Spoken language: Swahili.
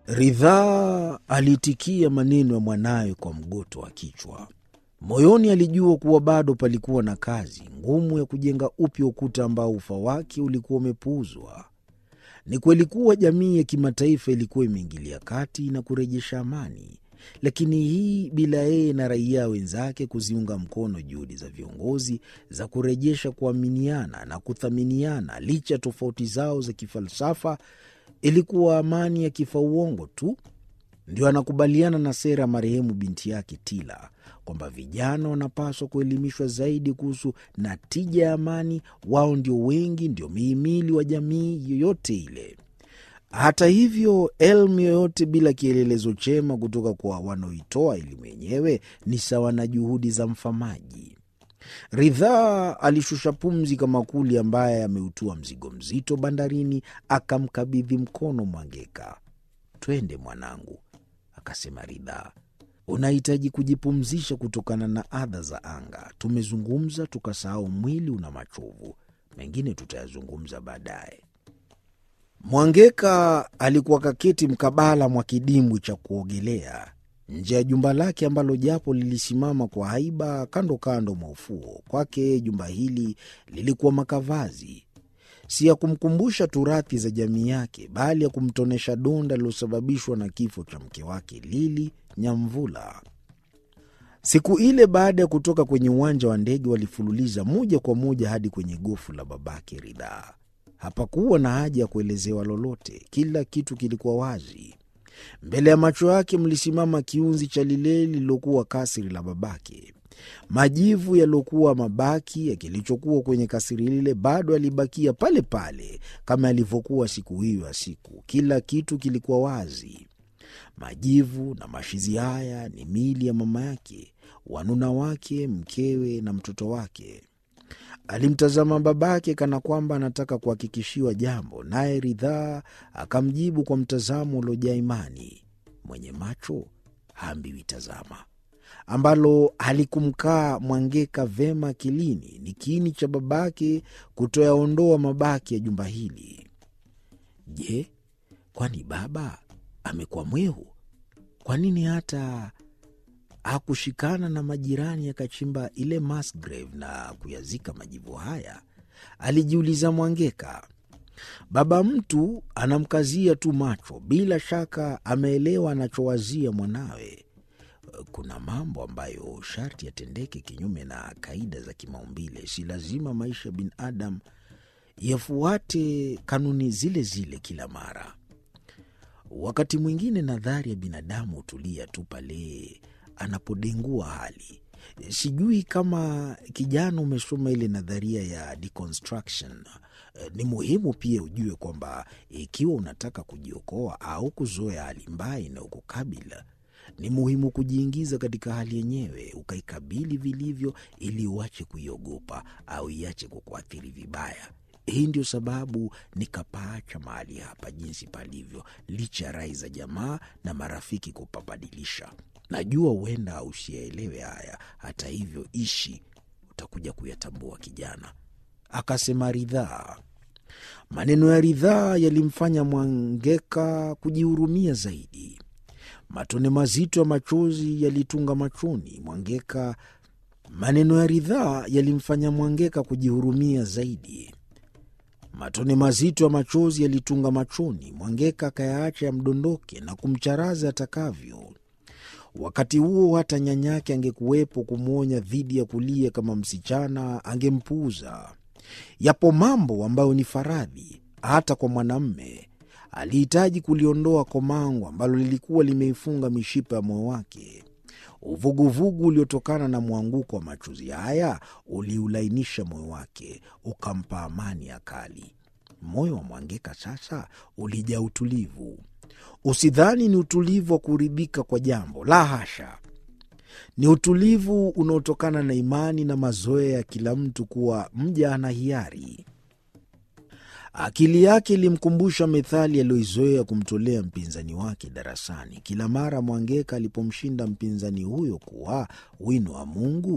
Ridhaa aliitikia maneno ya mwanawe kwa mgoto wa kichwa. Moyoni alijua kuwa bado palikuwa na kazi ngumu ya kujenga upya ukuta ambao ufa wake ulikuwa umepuuzwa. Ni kweli kuwa jamii ya kimataifa ilikuwa imeingilia kati na kurejesha amani, lakini hii bila yeye na raia wenzake kuziunga mkono juhudi za viongozi za kurejesha kuaminiana na kuthaminiana licha ya tofauti zao za kifalsafa. Ilikuwa amani ya kifauongo tu. Ndio anakubaliana na sera ya marehemu binti yake Tila kwamba vijana wanapaswa kuelimishwa zaidi kuhusu natija ya amani. Wao ndio wengi, ndio mihimili wa jamii yoyote ile. Hata hivyo, elimu yoyote bila kielelezo chema kutoka kwa wanaoitoa elimu yenyewe ni sawa na juhudi za mfamaji. Ridhaa alishusha pumzi kama kuli ambaye ameutua mzigo mzito bandarini, akamkabidhi mkono Mwangeka. Twende mwanangu, akasema Ridhaa. Unahitaji kujipumzisha kutokana na adha za anga. Tumezungumza tukasahau mwili una machovu, mengine tutayazungumza baadaye. Mwangeka alikuwa kaketi mkabala mwa kidimbwi cha kuogelea nje ya jumba lake ambalo japo lilisimama kwa haiba kando kando mwa ufuo. Kwake jumba hili lilikuwa makavazi, si ya kumkumbusha turathi za jamii yake, bali ya kumtonesha donda lililosababishwa na kifo cha mke wake Lili Nyamvula. Siku ile baada ya kutoka kwenye uwanja wa ndege, walifululiza moja kwa moja hadi kwenye gofu la babake Ridhaa. Hapakuwa na haja ya kuelezewa lolote, kila kitu kilikuwa wazi mbele ya macho yake. Mlisimama kiunzi cha lile lililokuwa kasiri la babake. Majivu yaliyokuwa mabaki ya kilichokuwa kwenye kasiri lile bado yalibakia pale pale kama yalivyokuwa siku hiyo ya siku. Kila kitu kilikuwa wazi. Majivu na mashizi haya ni miili ya mama yake, wanuna wake, mkewe na mtoto wake. Alimtazama babake kana kwamba anataka kuhakikishiwa jambo, naye Ridhaa akamjibu kwa mtazamo uliojaa imani. Mwenye macho haambiwi tazama, ambalo halikumkaa Mwangeka vema akilini. Ni kiini cha babake kutoyaondoa mabaki ya jumba hili. Je, kwani baba amekuwa mwehu? Kwa nini hata hakushikana na majirani akachimba ile mass grave na kuyazika majivu haya? Alijiuliza Mwangeka. Baba mtu anamkazia tu macho, bila shaka ameelewa anachowazia mwanawe. Kuna mambo ambayo sharti yatendeke kinyume na kaida za kimaumbile. Si lazima maisha ya binadamu yafuate kanuni zile zile kila mara. Wakati mwingine nadhari ya binadamu hutulia tu pale anapodengua hali. Sijui kama kijana umesoma ile nadharia ya deconstruction. Ni muhimu pia ujue kwamba ikiwa unataka kujiokoa au kuzoea hali mbaya inayokukabila ni muhimu kujiingiza katika hali yenyewe, ukaikabili vilivyo, ili uache kuiogopa au iache kukuathiri vibaya. Hii ndio sababu nikapaacha mahali hapa jinsi palivyo, licha ya rai za jamaa na marafiki kupabadilisha. Najua huenda usiyaelewe haya, hata hivyo ishi, utakuja kuyatambua kijana, akasema Ridhaa. Maneno ya Ridhaa yalimfanya Mwangeka kujihurumia zaidi. Matone mazito ya machozi yalitunga machoni Mwangeka. Maneno ya Ridhaa yalimfanya Mwangeka kujihurumia zaidi. Matone mazito ya machozi yalitunga machoni Mwangeka, akayaacha yamdondoke na kumcharaza atakavyo. Wakati huo hata nyanyake angekuwepo kumwonya dhidi ya kulia kama msichana, angempuuza. Yapo mambo ambayo ni faradhi hata kwa mwanamme. Alihitaji kuliondoa komango ambalo lilikuwa limeifunga mishipa ya moyo wake. Uvuguvugu uliotokana na mwanguko wa machozi haya uliulainisha moyo wake, ukampa amani ya kali. Moyo wa Mwangeka sasa ulijaa utulivu. Usidhani ni utulivu wa kuridhika kwa jambo, la hasha. Ni utulivu unaotokana na imani na mazoea ya kila mtu kuwa mja ana hiari. Akili yake ilimkumbusha methali aliyoizoea kumtolea mpinzani wake darasani kila mara Mwangeka alipomshinda mpinzani huyo kuwa wino wa Mungu